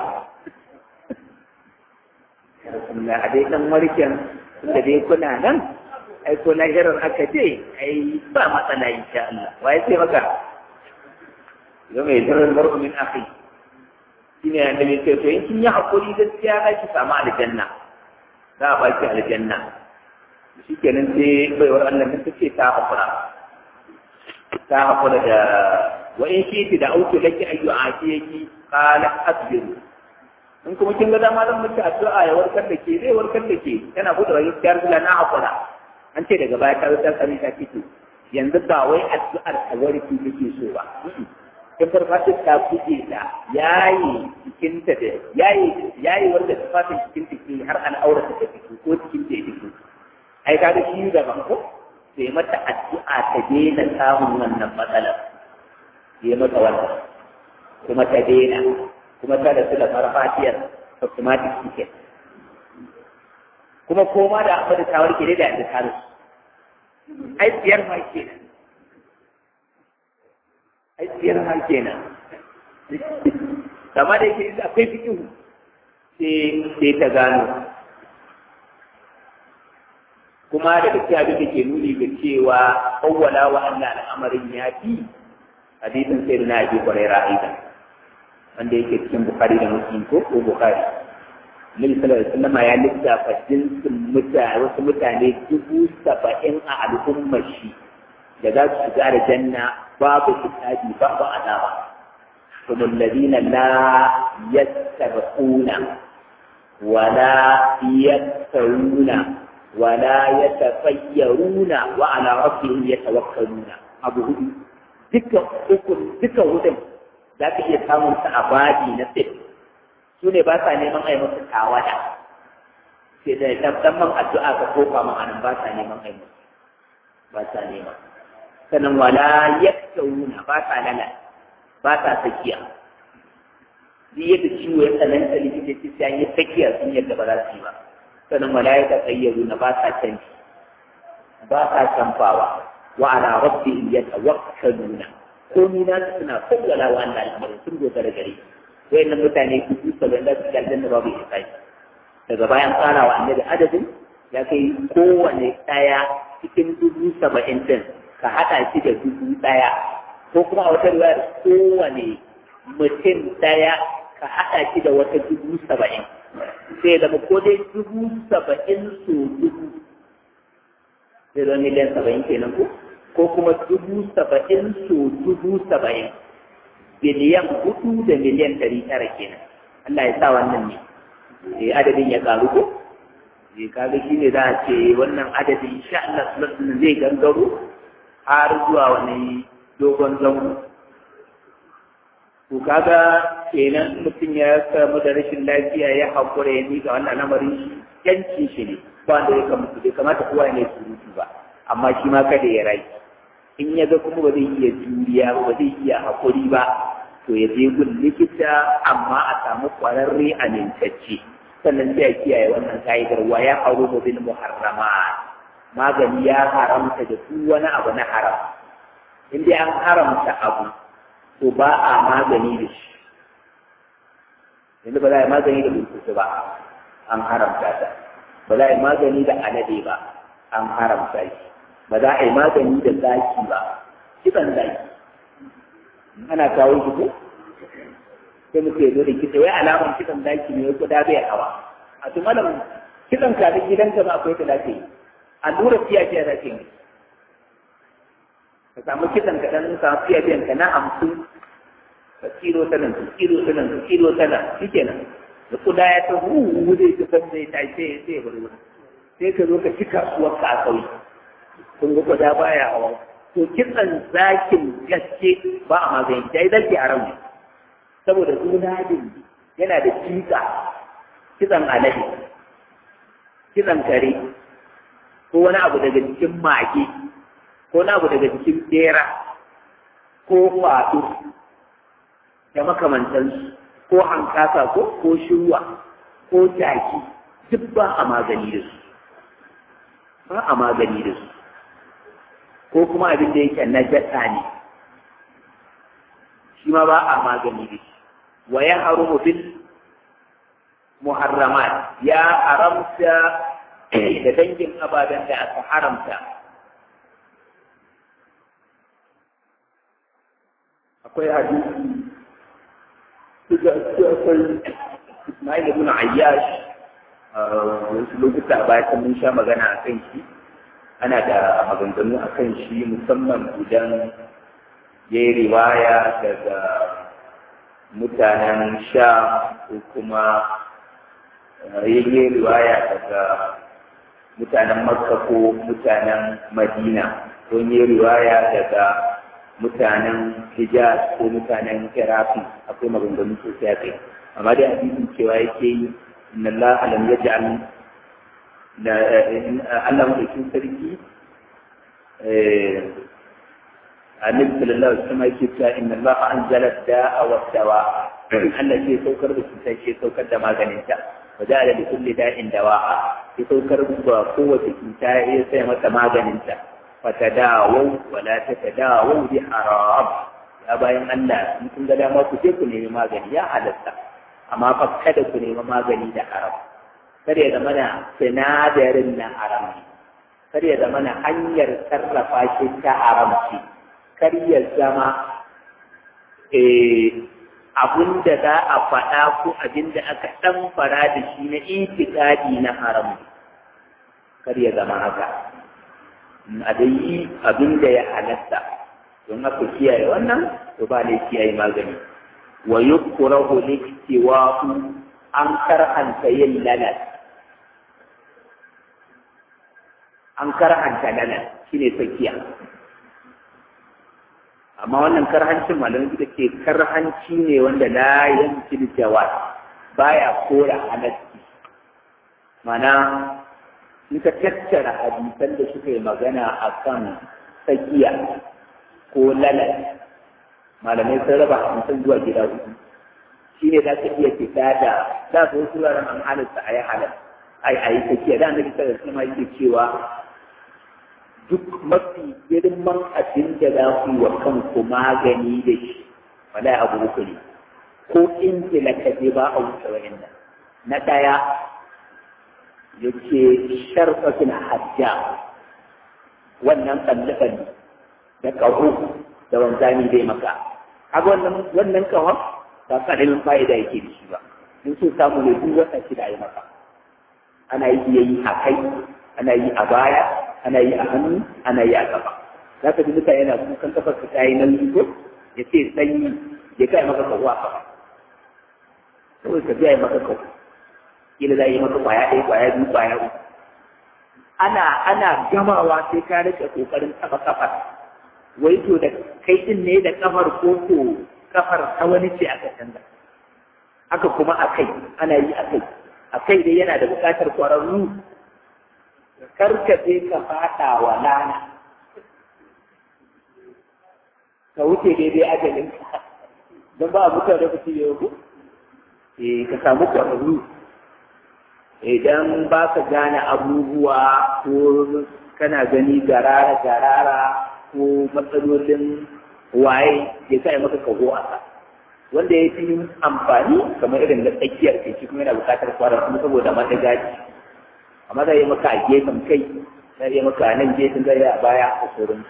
A: na a dai ɗan warken da dai kuna nan ai ko lahirar aka ce ai ba matsala insha Allah wa ya ce maka yau mai zirar mar'u min akhi shine annabi ce to in kin yi hakuri gaskiya za ki samu aljanna za a baki aljanna shikenan sai baiwar Allah nan take ta hakura ta hakura da wa in shi da auto laki ayyu atiyaki qala asbiru in kuma kin ga dama zan miki addu'a ya warkar da ke zai warkar da ke tana gudu rayuwar kiyar bila na hakura an ce daga baya ta wutar kare ta fito yanzu ba wai addu'ar ta warki take so ba in farfashin ta buge ta yayi jikinta da yayi yayi wanda tufafin cikin take har an aure ta fito ko cikin ta fito ai ka ga shi da ko sai mata addu'a ta daina samun wannan matsalar yi mata wannan kuma ta daina kuma ta da su da farfashiyar automatic ticket kuma koma da abu da tawar ke da yadda taru ai tsiyar ma kenan ai tsiyar ma kenan amma da yake akwai fikin sai ta gano kuma da gaskiya abin da ke nuni ga cewa awwala wa Allah al'amarin ya fi hadisin sai na abi kwarai ra'ayi wanda yake cikin Bukhari da Muslim ko ko Bukhari Nabi sallallahu alaihi wasallam ya lissafa jinsin mutane wasu mutane dubu saba'in a al'ummar shi da za su shiga da janna babu kitabi babu azaba kuma alladhina la yastabiquna wala yaktawuna wala yatafayyaruna wa ala rabbihim yatawakkaluna abu hudu dukkan ukun dukkan hudun za ka iya samun ta a babi na fit su ne ba sa neman a yi musu tawada sai da tabbaman addu'a ka kofa ma anan ba sa neman a yi musu ba sa neman sannan wala yaktawuna ba sa lala ba sa tsakiya duk yadda ciwo ya tsananta likitoci sai an yi tsakiya sun yadda ba za su yi ba sannan wala ya tatsayyaru ba sa canji ba sa canfawa wa ala rabbihim yatawakkaluna komai na su suna kowala wa Allah al'amarin sun dogara gare wayannan mutane su su sabon da su aljanna babu isai daga bayan tsara wa annabi adadin ya kai kowane ɗaya cikin dubu saba'in din ka haɗa shi da dubu ɗaya ko kuma a wata riwayar kowane mutum ɗaya ka haɗa shi da wata dubu saba'in sai zama ko dai dubu saba'in so dubu zai zama miliyan saba'in kenan ko ko kuma dubu saba'in so dubu saba'in biliyan hudu da miliyan ɗari tara kenan Allah ya sa wannan ne eh adadin ya karu ko eh kaga shi ne za a ce wannan adadin insha Allah sallallahu zai gangaro har zuwa wani dogon zango to kaga kenan mutum ya samu da rashin lafiya ya haƙura ya miƙa wannan lamarin shi yanci shi ne ba wanda ya kamata bai kamata kowa ne surutu ba amma shi ma kada ya rai in ya ga kuma ba zai iya juriya ba ba zai iya haƙuri ba to ya je gun likita amma a samu ƙwararre a nintacce sannan sai ya kiyaye wannan ka'idar wa ya haru bil muharramat magani ya haramta da duk wani abu na haram in dai an haramta abu to ba a magani da shi yanzu ba za a yi magani da burkutu ba an haramta ta ba za a yi magani da alade ba an haramta shi ba za a yi magani da zaki ba kitan zaki ana kawo shi ko sai muke zo da kita wai alaman kitan zaki ne kuda bai hawa a to malam kitan ka da gidanka ba akwai ta dace allura fiya fiya da ke ka samu kitan ka dan samu fiya fiyan ka na hamsin ka kiro ta nan ka kiro ta nan ka kiro ta nan shikenan da kuda ya ta hu zai ta san zai tashi sai sai ya bari sai ka zo ka ci kasuwar ka a kauye kun ga kuda baya hawa to kitsan zakin gaske ba a magani dai zaki a ran saboda zunadin yana da kika kitsan alade kitsan kare ko wani abu daga cikin mage ko wani abu daga cikin bera ko faɗo da makamantansu ko hankasa ko ko shirwa ko jaki duk ba a magani da su ba a magani da su ko kuma abin da yake na jasa ne shi ma ba a magani da shi wa ya harumu bil muharramat ya haramta da dangin ababen da aka haramta akwai hadisi suka akwai Ismail ibn Ayyash wasu lokuta a baya mun sha magana a kan shi ana da maganganu a kan shi musamman idan ya yi riwaya daga mutanen sha ko kuma ya yi riwaya daga mutanen makka ko mutanen madina ko ya yi riwaya daga mutanen hijaz ko mutanen kirafi akwai maganganu sosai a kai amma dai hadisin cewa yake yi inna Allah lam yaj'al da Allah mutum sarki annabi sallallahu alaihi wasallam yake cewa inna Allah anzala da'a wa dawa Allah ke saukar da cuta ke saukar da maganin ta wa ja'ala li kulli da'in dawa'a ke saukar da kowace cuta ya sai mata maganin ta fatadawu wa la tatadawu bi haram ya bayan Allah in kun ga dama ku je ku nemi magani ya halatta amma fa kada ku nemi magani da haram kar ya zama na sinadarin na haram ne kar ya zama na hanyar sarrafa shi ta haram ce kar ya zama abin da za a faɗa ko abin da aka ɗan fara da shi na itikadi na haram kar ya zama haka a dai yi abin da ya halatta don haka kiyaye wannan to ba ne kiyaye magani wa yukrahu liktiwa'u an karhanta yin lalat an karhanta lalat shine tsakiya amma wannan karhancin malamai suka ce karhanci ne wanda la yanki jawab baya kora halatti mana in ka tattara hadisan da suka yi magana akan tsakiya ko lalat malamai sun raba hadisan zuwa gida hudu shi ne za ka iya fita da za su wasu wuraren an halatta a yi halal ai a yi tsakiya da annabi sallallahu alaihi wasallam yake cewa duk mafi girman abin da za ku yi wa kanku magani da shi wala abu uku ne ko in ka je ba a wuce wa'annan na ɗaya yake sharfatin hajja wannan tsalle da ƙaho da wanzami zai maka haka wannan wannan ƙahon ba ƙaramin fa'ida yake da shi ba in so samu ne duk wata shida yi maka ana yi yi a kai ana yi a baya ana yi a hannu ana yi a kafa za ka ji mutane yana kukan kafar su ta yi nan ko ya ce sanyi ya kai maka kawo a kafa kawai ka biya maka kawo kila za yi maka kwaya ɗaya kwaya biyu kwaya uku ana ana gamawa sai ka rike kokarin kafa kafar wai to da kai din ne da kafar ko ko kafar ta wani ce aka canza haka kuma a kai ana yi a kai a kai dai yana da buƙatar ƙwararru karkace ka faɗa wa lana ka wuce daidai ajalin ka don ba a mutuwa da mutum ya yi eh ka samu ƙwararru idan ba ka gane abubuwa ko kana gani garara garara ko matsalolin waye ya sa maka kago a sa wanda ya fi amfani kamar irin da tsakiyar kai shi kuma yana buƙatar kwarar kuma saboda mata gaji amma zai yi maka a gefen kai zai yi maka a nan gefen zai a baya a sauran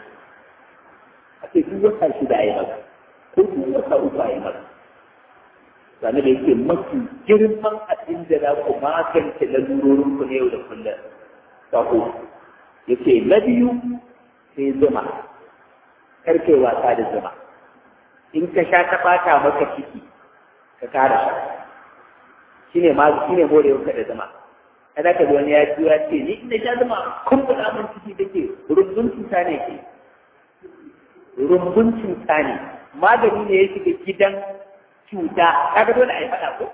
A: a ce duk wata shida a yi maka ko duk wata uku a yi maka sani da yake mafi girman abin da za ku magance lalurorin ku na yau da kullum sako yake na biyu sai zuma karkai wasa da zuma in ka sha ta ɓata maka ciki ka kara sha shi ne ma shi ne morewar ka da zama kada ka wani ya ji ya ce ni ina sha zama kun buɗa min ciki da ke rumbun cuta ne ke rumbun cuta ne magani ne ya shiga gidan cuta kaga dole a yi faɗa ko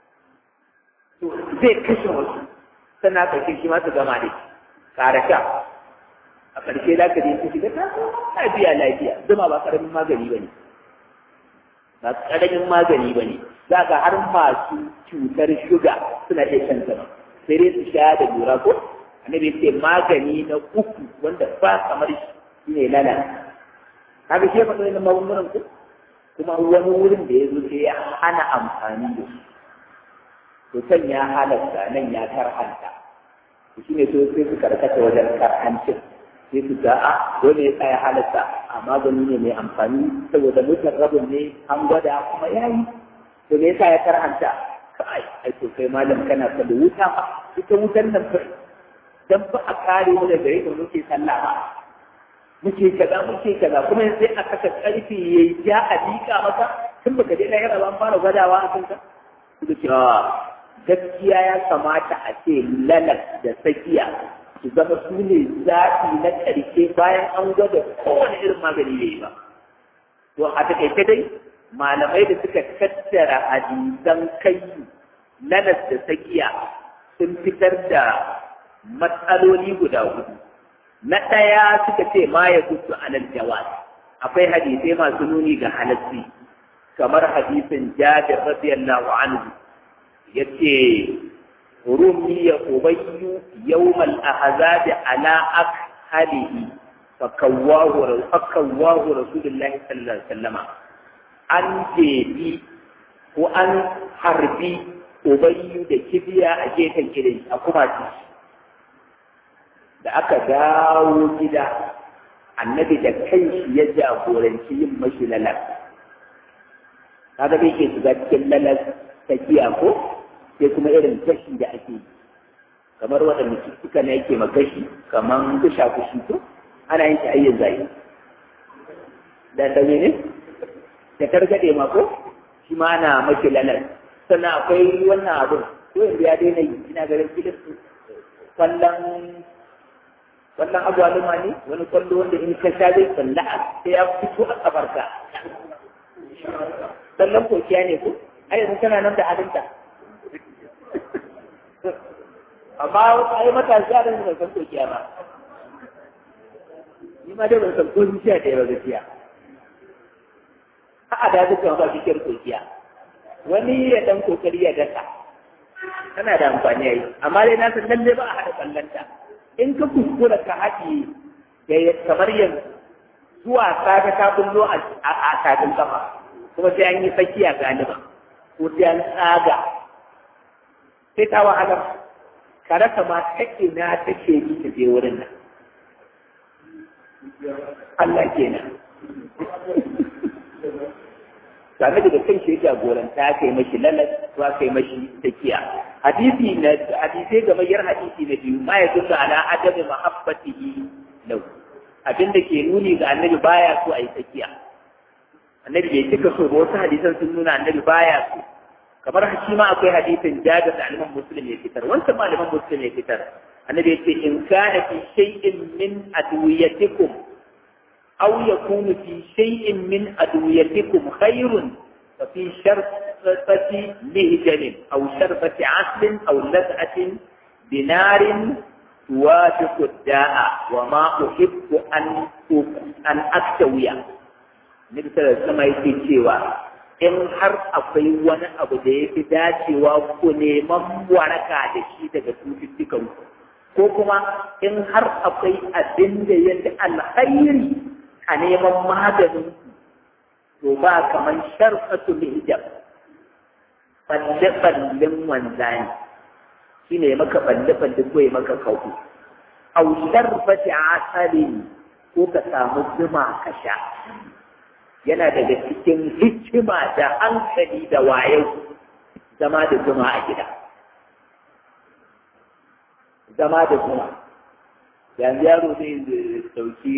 A: to zai kashe wasu sannan ka shi ma su gama da kara sha a ƙarshe za ka je su shiga ta lafiya lafiya zuma ba ƙaramin magani ba ne ba ƙaramin magani ba ne za ka har masu cutar shuga suna iya shan zama sai dai su sha da lura ko annabi ce magani na uku wanda ba kamar shi ne lala kaga shi fa sai magungunan ku kuma wani wurin da ya zo sai ya hana amfani da su to san ya halatta nan ya karhanta shi ne so sai su karkata wajen karhancin sai su ga a dole ya tsaya halatta a magani ne mai amfani saboda mutum rabin ne an gwada kuma ya yi to me yasa ya karhanta kai ai to kai malam kana ta da wuta fa ita wutan nan fa dan ba a kare mu daga yadda muke sallah ba muke kaza muke kaza kuma sai a kasa karfi yayi ja a dika maka tun baka je lahira ba an fara gwadawa a kanka suka ce gaskiya ya kamata a ce lalas da tsakiya su zama su ne zaɓi na ƙarshe bayan an gwada kowane irin magani ne ba. To a taƙaice dai malamai da suka tattara hadisan kai lalas da tsakiya sun fitar da matsaloli guda hudu. Na ɗaya suka ce ma ya gudu alal jawaz. Akwai hadisai masu nuni ga halassi kamar hadisin Jabir radiyallahu anhu yace رمي أبي يوم الأحزاب على أكحله فكواه فكواه رسول الله صلى الله عليه وسلم أن جيبي وأن حربي أبي da kibiya a gefen gidan a kuma da aka dawo gida annabi da kanshi ya jagoranci yin mashi lalas kaga bai ke shiga cikin lalas tafiya ko sai kuma irin gashi da ake yi kamar waɗanda cututtuka na yake magashi kamar kusha kushi ko ana yin ayyin zai da da ne da targaɗe ma ko shi ma ana maki lalar sannan akwai wannan abin ko yanzu ya daina yi ina garin filin kwallon kwallon agwaluma ne wani kwallo wanda in ka sha zai tsalla sai ya fito a kafarka sannan kokiya ne ko ai yanzu tana nan da halinta amma a yi matashi a ban san kokiya ba ni ma dai ban san ko zuciya da yawa gaskiya a da duka ba fikir kokiya wani ya dan kokari ya daka tana da amfani yayi amma dai na san lalle ba a haɗa kallanta in ka kuskura ka haɗi da kamar yanzu zuwa safe ka kullo a tafin kafa kuma sai an yi tsakiya galiba ko sai an tsaga sai ta wahala ka rasa ma ta ina take yi ta je wurin nan Allah kenan same da kan shi jagoranta aka yi mashi lalas ko aka yi mashi takiya hadisi na hadisai ga mayar hadisi na biyu ma ya duka ala adabi mahabbatihi lahu abin da ke nuni ga annabi baya so a yi takiya annabi bai cika so ba wasu hadisan sun nuna annabi baya so kamar shi ma akwai hadisin jabir da aliman muslim ya fitar wancan ma aliman muslim ya fitar annabi ya ce in kana fi shay'in min adwiyatikum aw yakunu fi shay'in min adwiyatikum khairun fa fi sharfati mihjalin aw sharfati aslin aw lad'atin binarin tuwafiqu da'a wa ma uhibbu an an aktawiya Nabi sallallahu alaihi yake cewa in har akwai wani abu da ya fi dacewa ku neman waraka da shi daga cututtukan ku ko kuma in har akwai abin da ya fi alhairi a neman maganin to ba kamar sharfatu hijab balle-ballen wanzani shi ne maka balle-balle ko ya maka kawo au sharfati asalin ko ka samu zuma ka sha yana daga cikin hikima da hankali da wayo zama da zuma a gida zama da zuma yanzu yaro zai dauki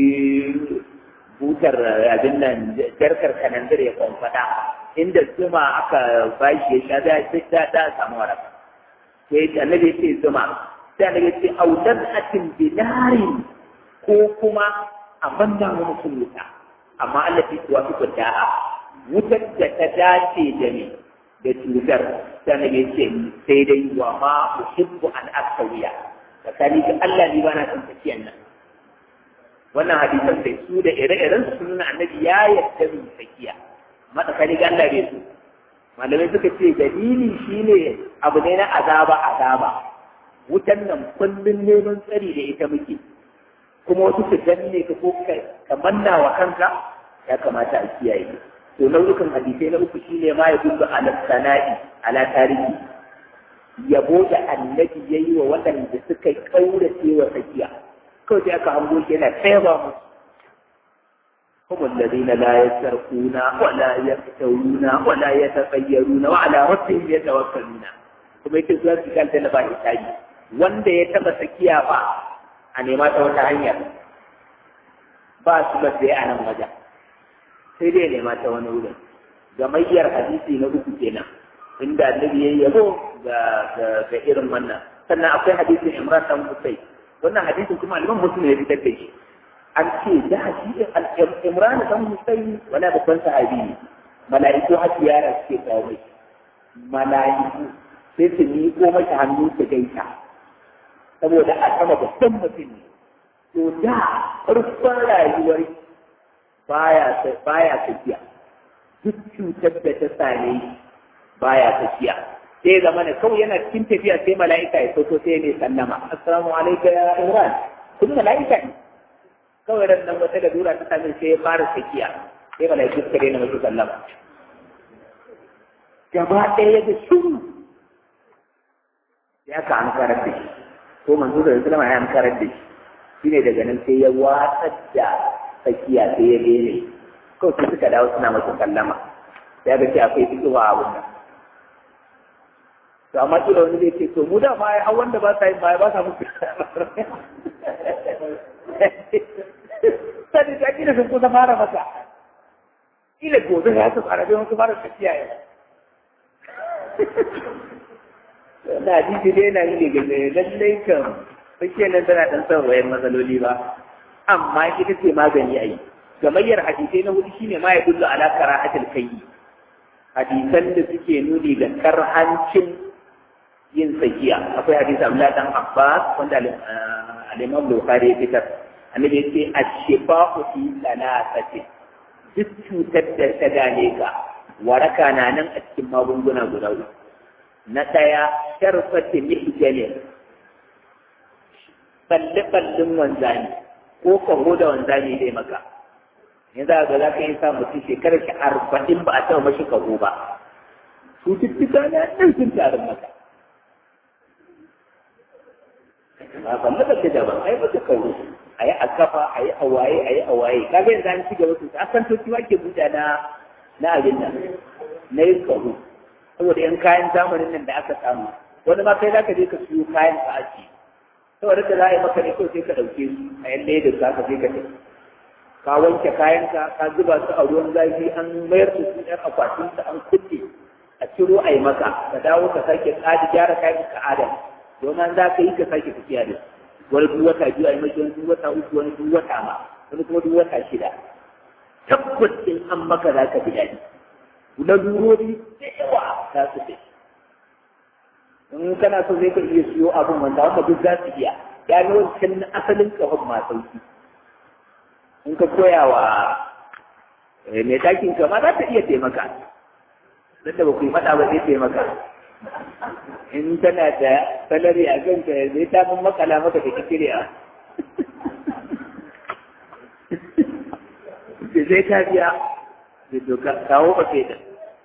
A: butar abin nan jarkar kananzir ya kwamfada inda zuma aka bashi ya sha da ta da samu waraka sai annabi ya ce zuma sai annabi ya ce audar atin binarin ko kuma a banda mu mutum wuta amma Allah fi kuwa fi da'a wutar da ta dace da ni da cutar sai annabi ya ce sai dai wa ma uhibbu an aktawiya tsakani ga Allah ni bana son tafiyan nan wannan hadisan sai su da ire-iren su nuna annabi ya yarda mu tafiya amma tsakani ga Allah bai su malamai suka ce dalili shine abu ne na azaba azaba wutan nan kullun neman tsari da ita muke kuma wasu su danne ka ko ka manna wa kanka ya kamata a kiyaye to nau'ukan hadisai na uku shine ma ya duba ala sana'i ala tarihi yabo da annabi ya yi wa waɗanda suka ƙaurace wa tsakiya kawai sai aka hango shi yana tsayaba musu هم الذين لا يسرقون ولا يفترون ولا يتطيرون وعلى ربهم يتوكلون kuma yake zuwa su kanta na ba hisabi wanda ya taba sakiya ba a nema ta wata hanyar ba su ba sai a nan wajen sai dai nema ta wani wurin gamayyar hadisi na uku kenan inda annabi ya yabo ga ga irin wannan sannan akwai hadisin Imran dan Husayn wannan hadisin kuma Imam Muslim ya fitar da shi an ce da shi Imran dan Husayn wala babban sahabi ne mala'iku har ziyara suke kawo mai mala'iku sai su miƙo mata hannu su gaita saboda a sama babban mutum ne to da farkon rayuwar baya baya tafiya duk cutar da ta same shi baya tafiya sai zama ne kawai yana cikin tafiya sai mala'ika ya sauko sai ne sallama assalamu alaikum ya imran kun mala'ika ne kawai ran nan wata lalura ta same sai ya fara tafiya sai mala'iku suka daina masu sallama gaba ɗaya da shuru ya ka an karar da shi ko manzo da sallama ya an karar da shi shine daga nan sai ya watsar da tsakiya sai ya daina kawai sai suka dawo suna masu sallama ya ga ce akwai fitowa a abun nan to amma kila wani zai ce to mu da ma ai wanda ba sa yin baya ba sa musu sai da kila sun kusa fara masa kila gobe ya su fara bai wasu fara tafiya yau na hadisi dai na ne ga lallai kan fashe nan tana dan son wayan matsaloli ba amma ita ce magani a yi gamayyar hadisai na hudu shine ma ya dullu ala karahatul kayyi hadisan da suke nuni ga karhancin yin tsakiya akwai hadisi Abdullah dan Abbas wanda al-Imam Bukhari ya fitar annabi ya ce ash-shifa'u fi thalathati duk cutar da ta gane ka waraka na nan a cikin magunguna guda uku na ɗaya sharfati mihjalin balle-ballen wanzani ko kaho da wanzani dai maka yanzu ga za ka yi sa mutum shekarar shi arba'in ba a taɓa mashi kaho ba cututtuka na ɗan sun tarin maka ba ban da kake daban ai ba ka kawo a yi a kafa a yi a waye a yi a waye kaga yanzu an ci gaba sosai akan toki wake buɗa na na abin nan na yin kaho saboda yan kayan zamanin nan da aka samu wani ma kai za ka je ka siyo kayan ka aji saboda da za a yi maka ne kawai sai ka ɗauke su a yan da za ka je ka tafi ka wanke kayanka ka zuba su a ruwan zafi an mayar da su ɗan akwatin su an kulle a ciro a yi maka ka dawo ka sake tsadi gyara kayan ka adam domin za ka yi ka sake tafiya da su wani duk wata biyu a yi maki wani duk wata uku wani duk wata ma wani kuma duk wata shida tabbas in an maka za ka ji daɗi na durori da yawa za su fi in kana so zai ka iya siyo abin wanda wanda duk za su iya ya ga wancan asalin kafin ma sauki in ka koya wa mai ɗakin ka ma za ta iya taimaka don da ba ku yi faɗa ba zai taimaka in tana da salari a kanka zai ta mun makala maka da kikiriya da zai ta biya da doka kawo ba ke da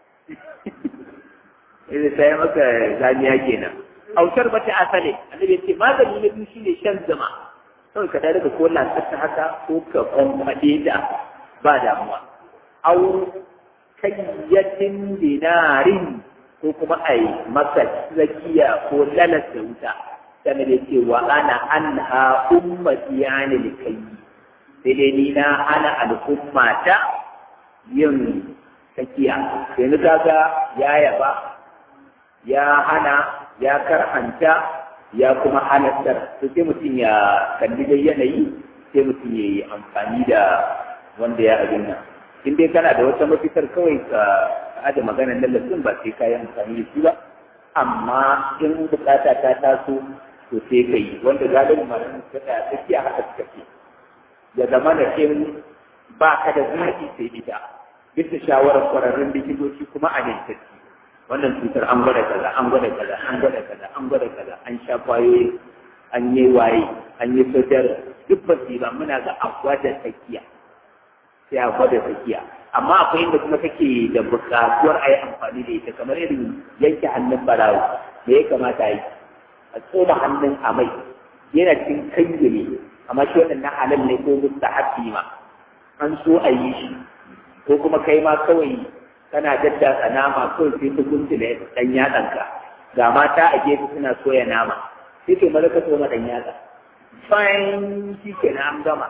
A: idan ta yi maka zaniya kenan autar ba ta asale annabi ya ce magani na biyu shine shan zama kawai ka daga ko lantarki haka ko ka kwamfaɗe da ba damuwa au kayyatin dinarin ko kuma a yi maka tsakiya ko lalas da wuta sannan da ce wa ana an ha ummati yani likai sai dai ni na hana al'umma ta yin tsakiya yanzu kaga ya yaba ya hana ya karhanta ya kuma halattar to sai mutum ya kalli dai yanayi sai mutum ya yi amfani da wanda ya abin nan in dai kana da wata mafitar kawai ka aje maganar lallacin ba sai ka yi amfani da shi ba amma in bukata ta taso to sai ka yi wanda galibin malamin suka tsaya tsakiya haka suka ce ya zama da in ba ka da zaɓi sai ita bisa shawarar kwararrun likitoci kuma a nintacci wannan cutar an gwada kaza an gwada kaza an gwada kaza an gwada kaza an sha kwayoyi an yi waye an yi sojar duk ba su ba muna ga a gwada tsakiya sai a gwada tsakiya amma akwai inda kuma kake da buƙatuwar a yi amfani da ita kamar irin yanke hannun barawo da ya kamata a yi a tsoma hannun a mai yana cikin kange ne amma shi wannan na halal ne ko mustahabbi ma an so a yi shi ko kuma kai ma kawai kana daddatsa nama kawai sai ta guntule dan yatsanka ga mata a gefe suna soya nama sai ke maza ka tsoma dan yatsa fine shi ke na an gama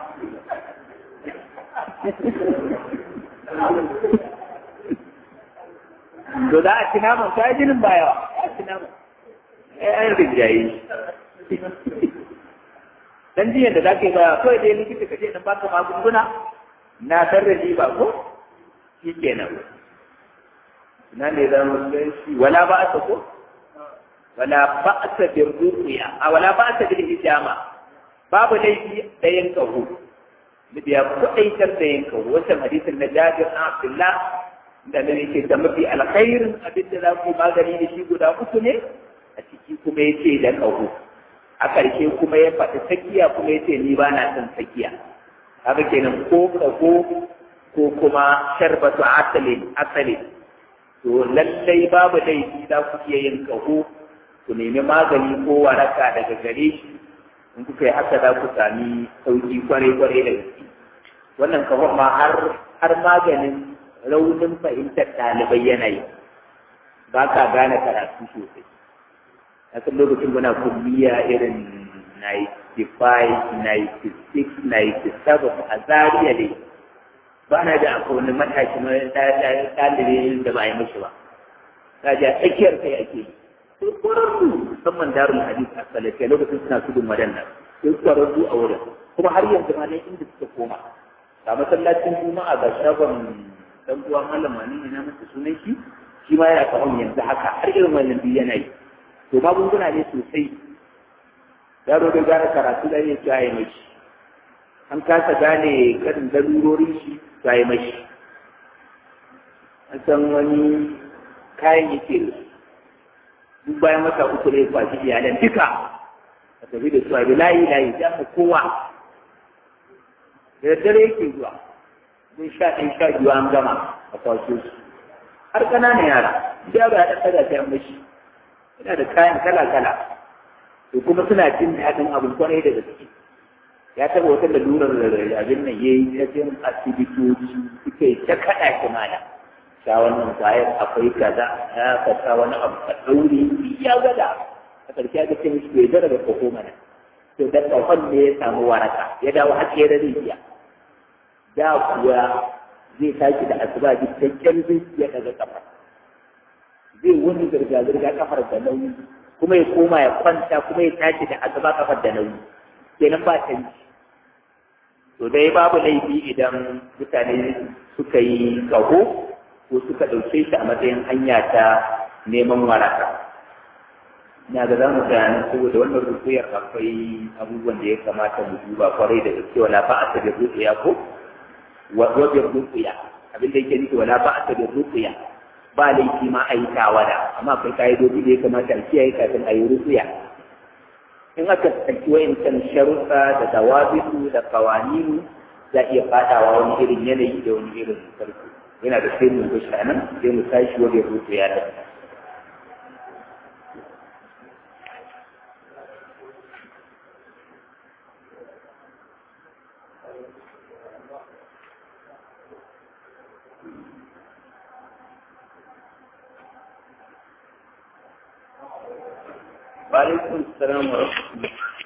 A: to za a ci naman ka jinin ba yawa a ci naman ai an rinjaye dan jiyan da zaka yi ba kawai dai likita ka ce dan baka magunguna na tarraji ba ko shi kenan na ne za mu san shi wala ba asa ko wala ba asa bir ruqya a wala ba asa bil hijama babu laifi da yin kahu da ya kudaitar da yin kahu wannan hadisin na Jabir na Abdullah da ne yake da mafi alkhairin abin da za ku magani da shi guda uku ne a ciki kuma yace da kahu a ƙarshe kuma ya faɗi sakiya kuma yace ni ba na son sakiya haka kenan ko kaho ko kuma sharbatu asalin asalin to lallai babu laifi za ku iya yin ƙaho ku nemi magani ko waraka daga gare shi in kuka yi haka za ku sami sauki kwarai-kwarai da gaske wannan ƙahon ma har har maganin raunin fahimtar ɗalibai yanayi ba ka gane karatu sosai a kan lokacin muna kulliya irin 95, 96, 97 a zariya ne ba na da akwai wani matashi ɗalibi da ba a yi mashi ba ta ji a tsakiyar kai ake yi kwararru musamman darul hadis a salafiya lokacin suna tudun wadannan sai kwararru a wurin kuma har yanzu ma nan inda suka koma ga masallacin juma'a ga shagon dan uwa malam wani ne na masa sunan shi shi ma yana kawon yanzu haka har irin wannan biyu yana yi to magunguna ne sosai yaro da gane karatu da ne ya yi mashi an kasa gane karin darurorin shi ta yi mashi an san wani kayan yake da duk bayan wata uku ne kwashi iyalan duka a tafi da su a layi layi ya mu kowa da dare yake zuwa mun sha ɗin sha biyu an gama a kwaso su har ƙananan yara yaro ya ɗan ɗaga ta mashi yana da kayan kala kala to kuma suna jin daɗin abin kwarai da gaske ya taɓa wata lalurar abin nan ya yi ta jin asibitoci suka yi ta kaɗa shi mana sha wannan kwayar akwai kaza ya ka sha wani abu ka ɗaure ya gada a ƙarshe aka ce mishi bai zara da koko mana to da tsawon ne ya samu waraka ya dawo har da rijiya da kuwa zai tashi da asuba cikakken zai ya daga kafa zai wani zirga-zirga kafar da nauyi kuma ya koma ya kwanta kuma ya tashi da asuba kafar da nauyi kenan ba canji to dai babu laifi idan mutane suka yi kaho ko suka ɗauke shi a matsayin hanya ta neman waraka na ga za mu gane saboda wannan rukuyar akwai abubuwan da ya kamata mu duba kwarai da gaske wala ba a ta da rukuya ko wajen rukuya abin da yake nufi wala ba a ta da rukuya ba laifi ma a yi tawada amma akwai ka'idoji da ya kamata a kiyaye kafin a yi rukuya in aka tsaki wa'incan sharuɗa da dawabisu da kawaninu za iya fadawa wani irin yanayi da wani irin sarki yana da sai mu ga shanan sai mu tashi wajen rukuya da وعليكم السلام ورحمة الله